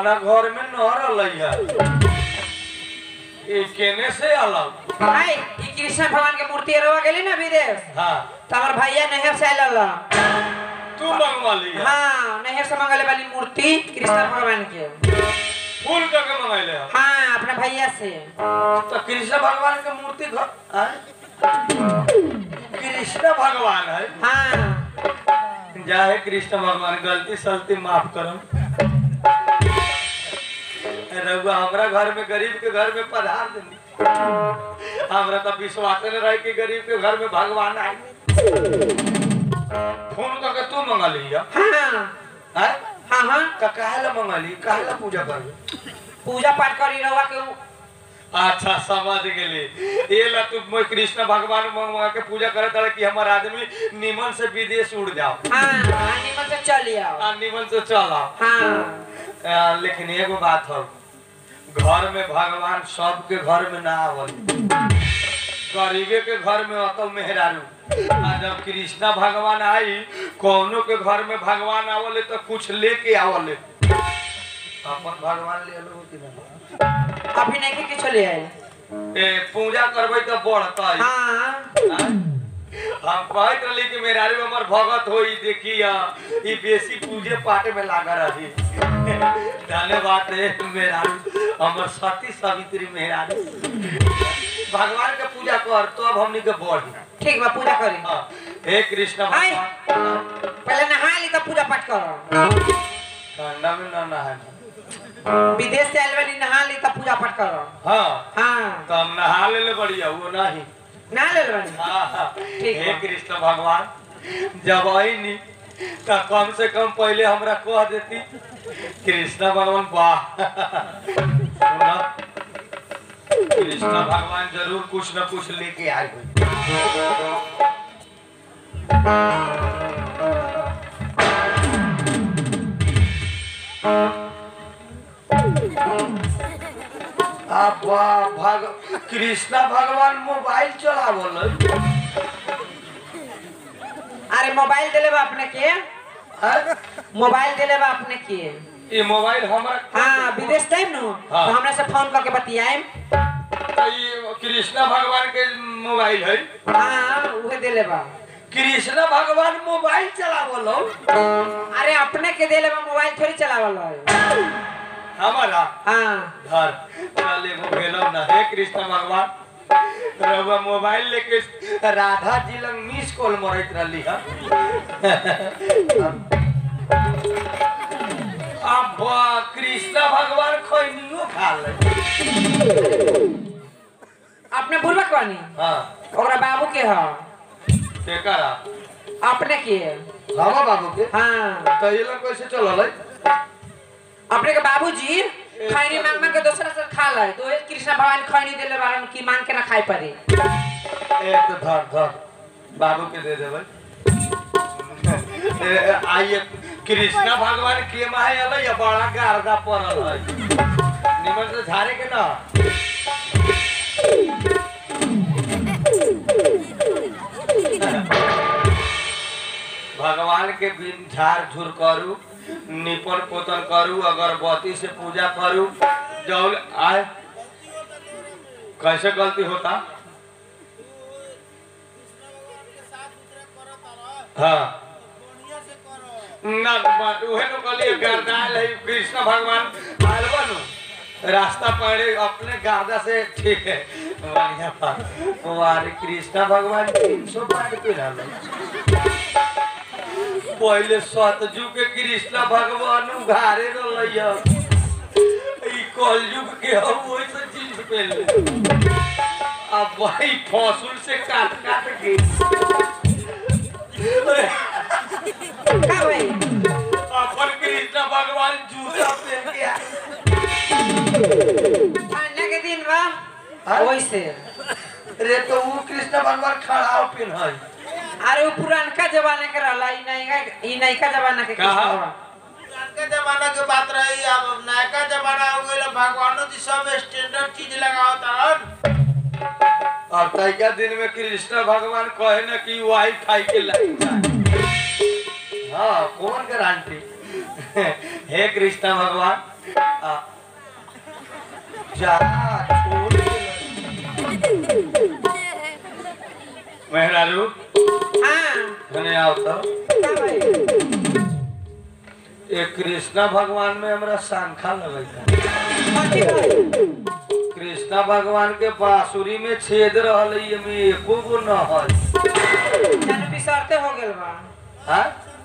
हमरा घर में न रहलै है ई केने से अलग भाई ई कृष्ण भगवान के मूर्ति रवा गेली ना विदेश हाँ तो हमार भैया नहर से आयल तू मंगवा लिया हाँ नहर से मंगले वाली मूर्ति कृष्ण भगवान के फूल करके मंगैले है हाँ अपने भैया से तो कृष्ण भगवान के मूर्ति घर आय? कृष्ण भगवान है हाँ जाहे कृष्ण भगवान गलती सलती माफ करम रघुआ हमरा घर में गरीब के घर में पधार देनी हमरा तो विश्वास न रहे कि गरीब के घर में भगवान आए फोन करके तू मंगा लिया हाँ हैं हाँ हाँ तो काहे ला मंगा ली काहे ला पूजा कर पूजा पाठ करी रवा के अच्छा समझ गेली ये ला तू मैं कृष्ण भगवान मंगा के पूजा करे तारे कि हमार आदमी निमन से विदेश उड़ जाओ हाँ हाँ निमन से चली आओ आ निमन से चल आओ हाँ आ, लेकिन एगो बात हो घर में भगवान सबके घर में ना आवल गरीबे के घर में अतल मेहरारू आ जब कृष्णा भगवान आई कौनो के घर में भगवान आवले तो कुछ लेके आवले अपन भगवान ले लो कि ना अभी नहीं के किछो ले आए ए पूजा करबै तो बढ़तै हाँ हम कहत रही कि मेहरारू हमर भगत होई देखिया ई बेसी पूजे पाठ में लागा रही धन्यवाद रे मेहरारू हमर सती सावित्री मेहरारू भगवान के पूजा कर तो अब हमनी के बढ़ी ठीक बा पूजा करी हाँ, हे कृष्ण आय। भगवान पहले नहा ली तब पूजा पाठ करो ठंडा में ना नहाए विदेश से आयल वाली नहा ली तब पूजा पाठ करो हाँ हाँ तो हम नहा ले बढ़िया वो नहीं नहा ले वाली हाँ, हाँ। ठीक हे बा। कृष्ण भगवान जब आईनी तो कम से कम पहले हमरा कह देती कृष्ण भगवान वाह सुना कृष्ण भगवान जरूर कुछ न कुछ लेके आए हुए आप वाह भग कृष्णा भगवान मोबाइल चलावल अरे मोबाइल दिले बा अपने के है मोबाइल दिले बा अपने के ये मोबाइल हमारा हाँ विदेश टाइम नु हाँ। तो हमरा से फोन करके बतियाएम तो ये कृष्णा भगवान के मोबाइल है हाँ उहे दिले बा कृष्णा भगवान मोबाइल चलावल हो अरे अपने के दिले बा मोबाइल थोड़ी चलावल है हमारा हाँ घर चल एगो भेलो ना हे कृष्ण भगवान रघुआ मोबाइल लेके राधा जी लंग मिस कॉल मरत रहली है अब कृष्ण भगवान खैनियो खा ले अपने बुलबक बानी हाँ ओकरा बाबू के ह केकरा अपने के हवा बाबू के हाँ तो ये लोग कैसे चलल है अपने के बाबूजी खैनी मांग मांग के दूसरा से खा ले तो ये कृष्ण भगवान खैनी दिले बारन की मांग के ना खाए पड़े ए तो धर धर बाबू के दे देबै ए, ए, आइए कृष्णा भगवान के माहे अलै या बड़ा गारदा पड़ल है निमन से झारे के ना भगवान के बिन झाड़ झूर करू निपन पोतन करू अगरबत्ती से पूजा करू जौल आए कैसे गलती होता हाँ ना बात उहे नु कहलिए गर्दाल है कृष्ण भगवान आयल बनु रास्ता पड़े अपने गादा से ठीक है बढ़िया बात हमारे कृष्ण भगवान तीन सौ पार पे रहल पहले सतजू के कृष्ण भगवान उघारे रहल ई कलयुग के हम वैसे चीज पे ले अब भाई फसुल से काट काट के का भाई अपन कृष्ण भगवान जूता पहन के आए। ठंडा के दिन बा हाँ? वैसे रे तो वो कृष्ण भगवान खड़ा पिन है अरे वो पुरानका जमाने के रहला ई नैका ई नैका जमाना के कहा? कृष्ण भगवान। पुरानका जमाना के बात रही अब नयका जमाना हो गइल भगवानो जी सब स्टैंडर्ड चीज लगावत हन और तैका दिन में कृष्ण भगवान कहे ना कि वाई खाई के लाइन हाँ कौन गारंटी हे कृष्ण भगवान आ, जा छोड़ दे। मेहरारू हाँ धने आओ तो का भाई ये कृष्णा भगवान में हमरा सांखा लगता कथी भाई कृष्णा भगवान के बांसुरी में छेद रहल है, एमे एको गो न है जाने बिसरते हो गेल बा हाँ?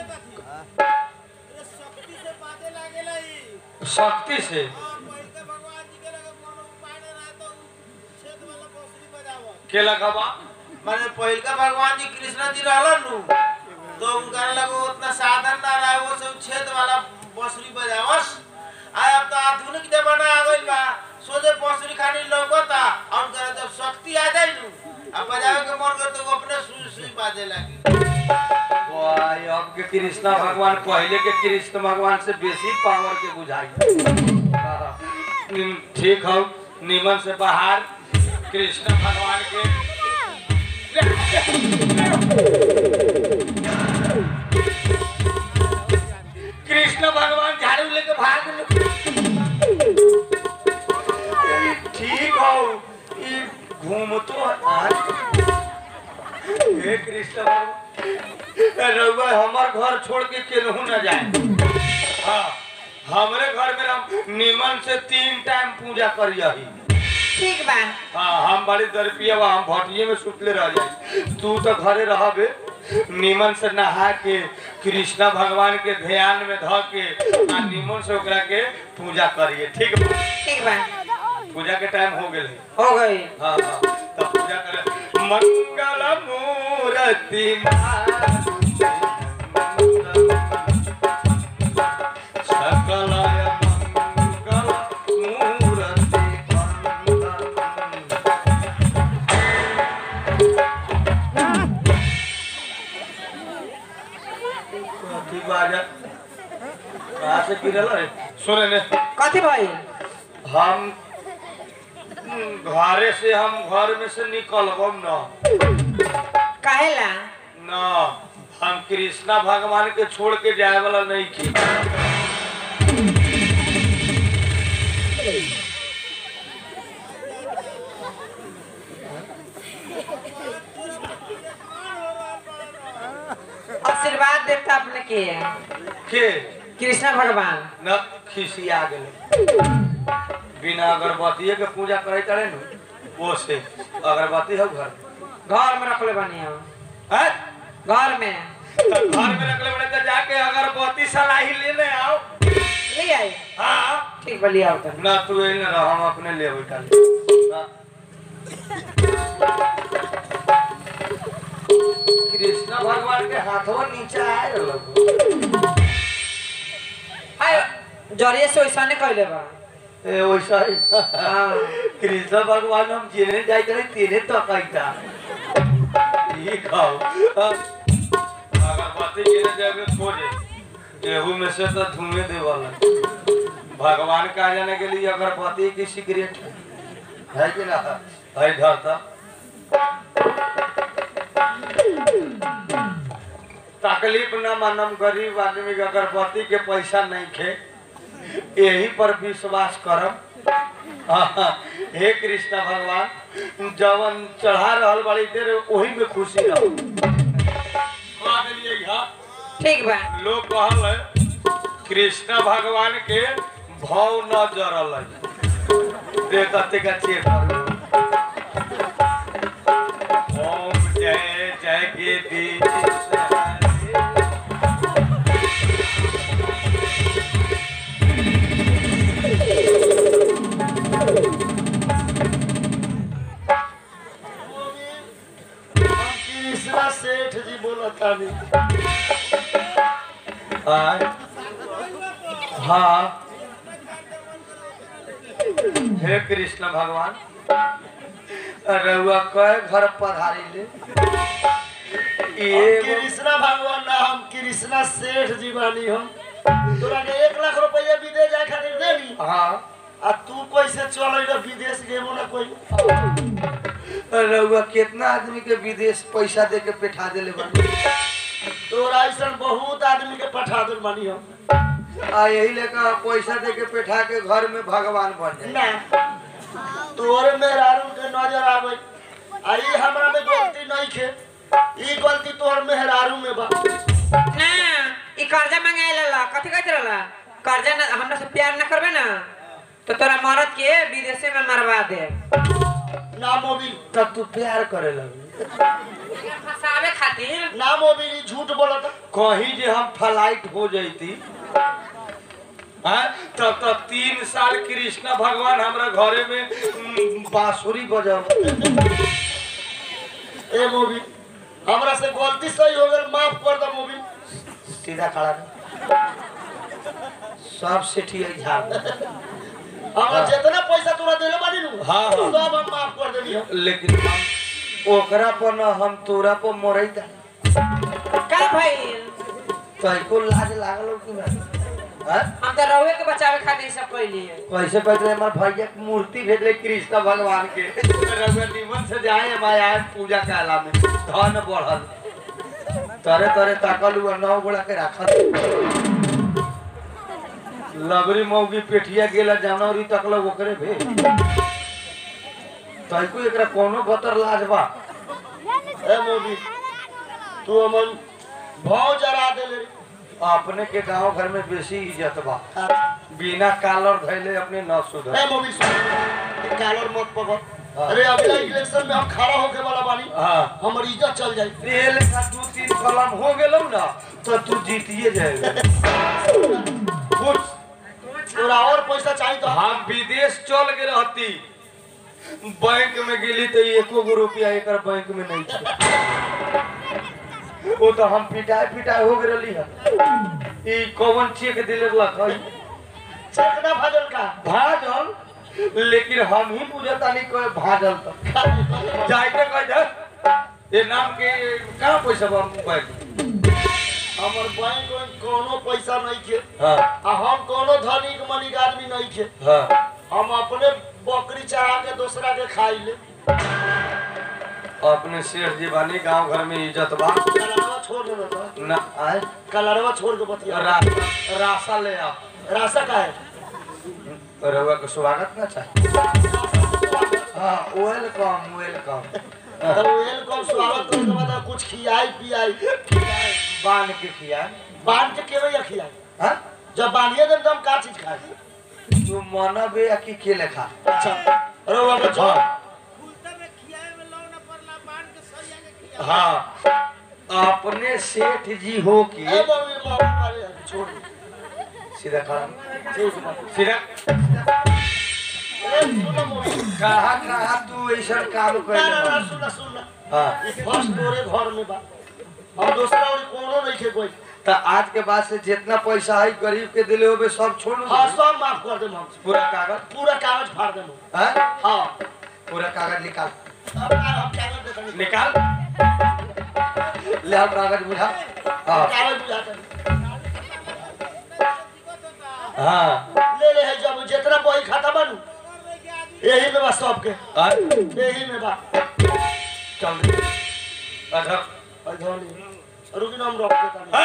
शक्ति से बाजे लागेला ई शक्ति से हाँ, पहिलका भगवान जी के लगे कोनो उपाय ना रहा तो उ छेद वाला बांसुरी बजावत के लगवा माने पहिलका भगवान जी कृष्ण जी रहलन नु तो उनका लगे उतना साधन ना रहा वो सब छेद वाला बांसुरी बजावस आय अब तो आधुनिक जमाना आ गइल बा सोझे बांसुरी खानी लौकता और उनका जब शक्ति आ जाई नु अब बजावे के मन करे तो वो अपने सुई सुई बाजे लगी वाह, अब के कृष्णा भगवान पहले के कृष्ण भगवान से बेसी पावर के बुझाई हाँ, निम- ठीक हो निमन से बाहर कृष्ण भगवान के कृष्ण भगवान झाड़ू लेके भाग लो ठीक हो ई घूमतो आज हे कृष्ण भगवान रउआ हमर घर छोड़ के केनहू न जाए हाँ हमरे घर में हम निमन से तीन टाइम पूजा करियही ठीक बा हाँ हम बड़ी दरपिया बा हम भटिये में सुतले रह जाए तू तो घरे रहबे निमन से नहा के कृष्णा भगवान के ध्यान में ध के आ निमन से ओकरा के पूजा करिए ठीक बा ठीक बा पूजा के टाइम हो गेल हो गई हाँ हाँ तब पूजा करे मंगल मूर्ति सकल मंगल मूर्ति कथी बाजा कहाँ से गिरल रे सुने ने कथी भाई हम घरे से हम घर में से निकलबम न काहेला न हम कृष्णा भगवान के छोड़ के जाए वाला नहीं की आशीर्वाद देता अपने के के कृष्ण भगवान न खिसिया गेले बिना अगरबत्ती के पूजा करे करे न वो से अगरबत्ती हो घर घर में रखले बनी हम हैं? घर में तो घर में रखले बड़े तो जाके अगरबत्ती सलाही लेने आओ ले आई हाँ ठीक बा लिया तो ना तू एने रह हम अपने ले बैठा ले कृष्ण भगवान के हाथों नीचे आए रहलो हाय जरिए से वैसा नहीं कहले बा ए वैसा ही हाँ कृष्ण भगवान हम जेने जाए करे तेने तो कहता ये खाओ अगरबत्ती जेने जाए छोड़े गेहूं में से तो धुएं दे वाला भगवान का जाने के लिए अगरबत्ती की सिगरेट है कि ना है धरता तकलीफ न मानम गरीब आदमी के अगरबत्ती के पैसा नहीं खे यही पर विश्वास करम हाँ, हे कृष्ण भगवान जवन चढ़ा रहल बड़ी देर वही में खुशी रहो कह देलियै यहाँ, ठीक बा लोग कहल है, कृष्ण भगवान के भाव न जरल है देख कते का चेक करू ओम जय जय के दी कृष्णा सेठ जी बोलता नहीं हाँ हे कृष्ण भगवान रउआ कय घर पधारी ले एगो कृष्णा भगवान ना हम कृष्णा सेठ जी बानी हम तोरा के एक लाख रुपया विदेश जाए खातिर देनी हाँ आ तू कैसे चल रही विदेश गेबो ना कोई रउआ कितना आदमी के विदेश पैसा दे के बैठा देले बानी तोरा ऐसा बहुत आदमी के पठा दे बानी हम आ यही लेकर पैसा दे के बैठा के घर में भगवान बन जाए ना तोरे मेहरारू के नजर आवे आई हमरा में गलती नहीं खे ई गलती तोहर मेहरारू में बा ना ई कर्जा मांगे ला कथी कहत रहला कर्जा ना हमरा से प्यार ना करबे ना तो तोरा मरद के विदेशे में मरवा दे ना मोबिल तब तू प्यार करे लगी फंसावे खातिर ना मोबिल ई झूठ बोलत कहीं जे हम फ्लाइट हो जैती हाँ, तब तब तीन साल कृष्णा भगवान हमरा घरे में उम, बांसुरी बजाव ए मोबिल हमरा से गलती सही हो गई माफ कर दो मोबिल सीधा खड़ा रह। सब सेठिया झाड़ दे। हमरा जितना पैसा तोरा देले बानी नु हाँ, हाँ। सब हम माफ कर देनी हम लेकिन हम ओकरा पर न हम तोरा पर मरई का भइल तैको लाज लागल कि ना हाँ? हम तो रहुए के बचावे खातिर ई सब कइली कैसे कहते हमारे भैया के मूर्ति भेजले कृष्ण भगवान के रघुआ निमन से जाए हमारे आज पूजा काला में धन बढ़ल तरे तरे ताकल हुआ नौ गोला के रखल लगरी मौगी पेठिया गेला जानवरी तकल ओकरे भे तैको एकरा कोनो बतर लाज बा ए मोबिल तू हमन भाव जरा देले रे। अपने के गांव घर में बेसी इज्जत बा हाँ। बिना कालर धैले अपने न सुधर ए मोबिल सुन ई कालर मत पकड़ हाँ। अरे अगला इलेक्शन में हम खड़ा होके वाला बानी हाँ हमर इज्जत चल जाई तेल का दू तीन कलम हो गेलौ ना तो तू जीतिए जाएगा कुछ तोरा और पैसा चाहिए तो हम विदेश चल के रहती बैंक में गेली तो एको गो रुपया एक बैंक में नहीं था वो तो हम पिटाए पिटाए हो गई है ई कौन चेक दिले लख चेक ना भाजल का भाजल लेकिन हम ही बुझता नहीं कोई भाजल तो जाए के कह दे ये नाम के कहाँ पैसा बा बैंक हमर बैंक में कोनो पैसा नहीं खे हाँ आ हम कोनो धनिक मनिक आदमी नहीं खे हाँ हम अपने बकरी चढ़ा के दूसरा के खाई ले अपने शेठ जी बानी गांव घर में इज्जत बा कलरवा छोड़ दे बेटा ना आए कलरवा छोड़ के बतिया रा, राशा ले आओ राशा का है रउआ के स्वागत ना चाहिए हाँ वेलकम वेलकम तो वेलकम स्वागत करे के बाद कुछ खियाई पियाई बांध के खिया बांध के केवे या खियाई हाँ जब बांधिए देम तो हम का चीज खाई तू मनबे या कि के लेखा अच्छा अरे वो अगर हाँ ए हाँ अपने सेठ जी हो के मम्मी मम्मी मारे छोड़ दे। सीधा खड़ा ठीक बा सीधा ए सुनो मम्मी कहा कहा तू ऐसा काम ना ना ना कर सुन सुन हाँ ई फर्स्ट तोरे घर में बा हम दूसरा और कोनो नहीं खे कोई तो आज के बाद से जितना पैसा है गरीब के दिले होबे सब छोड़ हाँ सब माफ कर देम हम पूरा कागज पूरा कागज फाड़ देम हाँ हाँ पूरा कागज निकाल अब हम कागज दे देंगे निकाल ले आओ कागज बुझा हाँ कागज बुझाते हाँ ले ले है जब जितना बही खाता बनू यही में बा सबके हाँ, यही में बा चल अच्छा रुकिन हम रख देता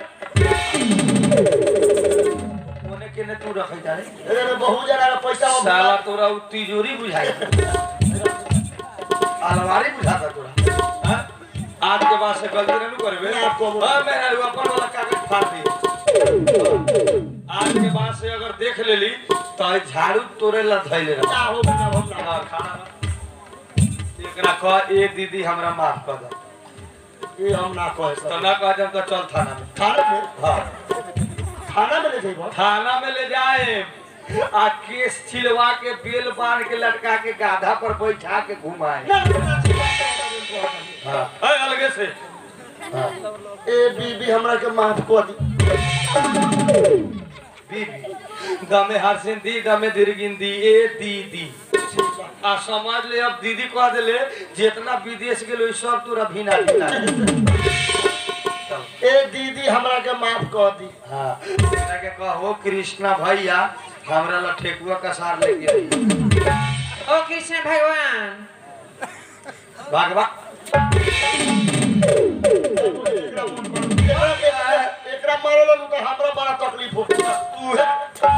ओने के ने तू रखे जाने अरे रे बहुत जना का पैसा हम साला तोरा उ तिजोरी बुझाई अलमारी बुझाता तोरा हाँ? आज के बाद से गलती नहीं करबे मैं आपको बोल- हाँ मैं अपन वाला कागज फाड़ दी आज के बाद से अगर देख लेली तो झाड़ू तोरे ला धैले रह ना हो ना हम ना हाँ, खाना बा। एकरा कह ए दीदी हमरा माफ कर दे ये हम ना कहे तो सब ना कह जब तो चल थाना में खाना में हाँ खाना में ले जाइबो थाना में ले जाए आ केस छिलवा के बेल बांध के लटका के गाधा पर बैठा के घुमाए ना ना, ना ना, हाँ अय, अलगे से हाँ ए बीबी हमरा के माफ कर दी बीबी दमे हरसिन दी दमे दिरगिन दी ए दीदी आ समझ ले अब दीदी कह दिले जितना विदेश गेलो सब तोरा भिना भिना चल ए दीदी हमरा के माफ कर दी हाँ एकरा के कहो कृष्णा भैया हमरा ला ठेकुआ का सार लेके आई ओ कृष्ण भगवान भागवा एकरा के- एकरा मर बनावे लो तो हमरा बड़ा तकलीफ हो तू है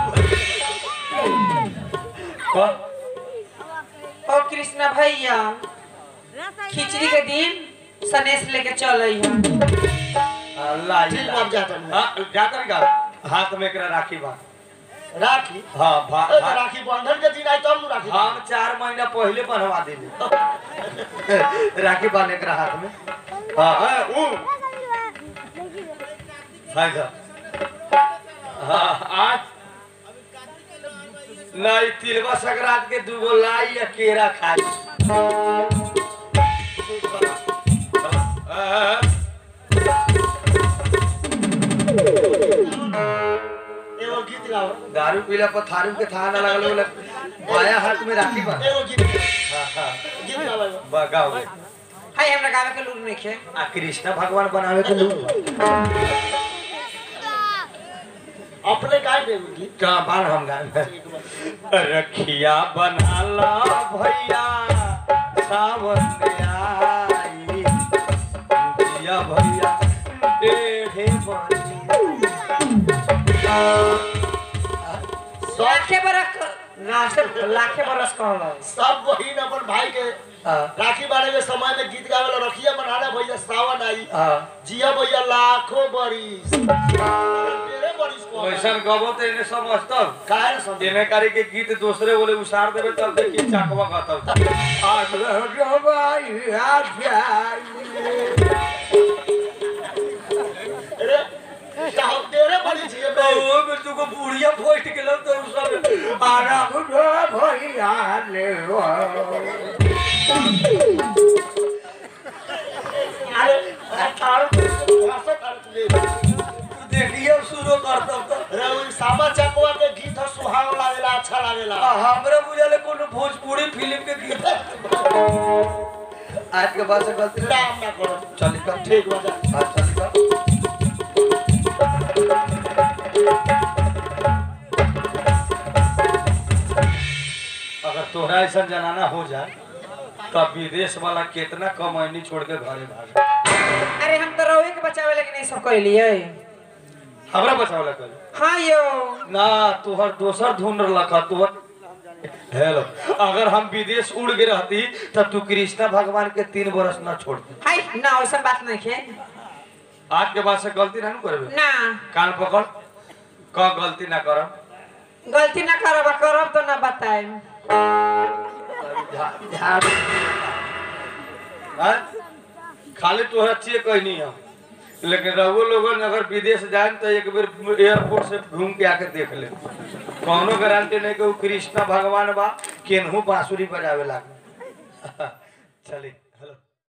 कौन ओ कृष्णा भैया खिचड़ी के दिन सनेश लेके चल आई अल्लाह ठीक बात जाता नहीं हां जाकर का हाथ में एकरा राखी बा राखी हां भा ए, तो भा- राखी बंधन के दिन आई तब नु राखी हम चार महीना पहले बनवा देली राखी बांधे एकरा हाथ में हाँ हाँ ऊ हाय साहब हाँ आज नहीं तिलवा संक्रांत के दूगो लाई या केरा खाई हाँ, एगो गीत गाओ दारू पीला पर थारू के थाना लगल बोले बाया हाथ में राखी बा एगो गीत हाँ हाँ गीत गाओ एगो। बगाओ हाय हमरा गावे के लूर नहीं खे आ कृष्ण भगवान बनावे के लोग अपने गाय दे एगो गीत का बाण हम गाए रखिया बना ला भैया सावन आई दिया भैया देहे बनी लाखे बरस लाखे लाखे बरस कहला सब बहिन अपन भाई के आ, राखी बांधे के समय में गीत गावे ला रखिया बनाना भैया सावन आई आ, जिया भैया लाखों बरिस तेरे बरिस को वैसन गबो तो इन्हें समझता काहे न समझे देने कारी के गीत दूसरे बोले उसार देवे तब देखिए चाकवा कहता आज रह भाई आ जाई अरे कहब तेरे बरिस ये बे ओ में तुको बुढ़िया फट गेलो तो उ सब आराम रे भैया ले ओ। अरे अठारह भाषा कर ले तू देखिए शुरू करता तो अरे वो सामा चकवा के गीत ह सुहाव लागेला अच्छा लागेला हमरा बुझाले कोनो भोजपुरी फिल्म के गीत आज के बाद से गलती ना नाम ना करो चल कर ठीक बजा हाँ चल कर अगर तोहरा ऐसा जनाना हो जाए तब विदेश वाला कितना कमैनी छोड़ के घरे भागे अरे हम तो रहुए के बचावे लेकिन नहीं सब कहलिए हमरा बचावला कर हाँ यो ना तोहर दोसर ढूंढ रखा तोहर हेलो अगर हम विदेश उड़ गए रहती तब तू कृष्णा भगवान के तीन बरस ना छोड़ती हाय ना वैसा बात नहीं खे आज के बाद से गलती ना करबे ना कान पकड़ क गलती ना करब गलती ना करब करब तो ना बताए हाँ? खाली तोहरा चाहिए कहनी हम लेकिन रघु लोगन अगर विदेश जाए तो एक बेर एयरपोर्ट से घूम के आके देख ले कौनो गारंटी नहीं कि वो कृष्णा भगवान बा केनहू बांसुरी बजावे लागे चली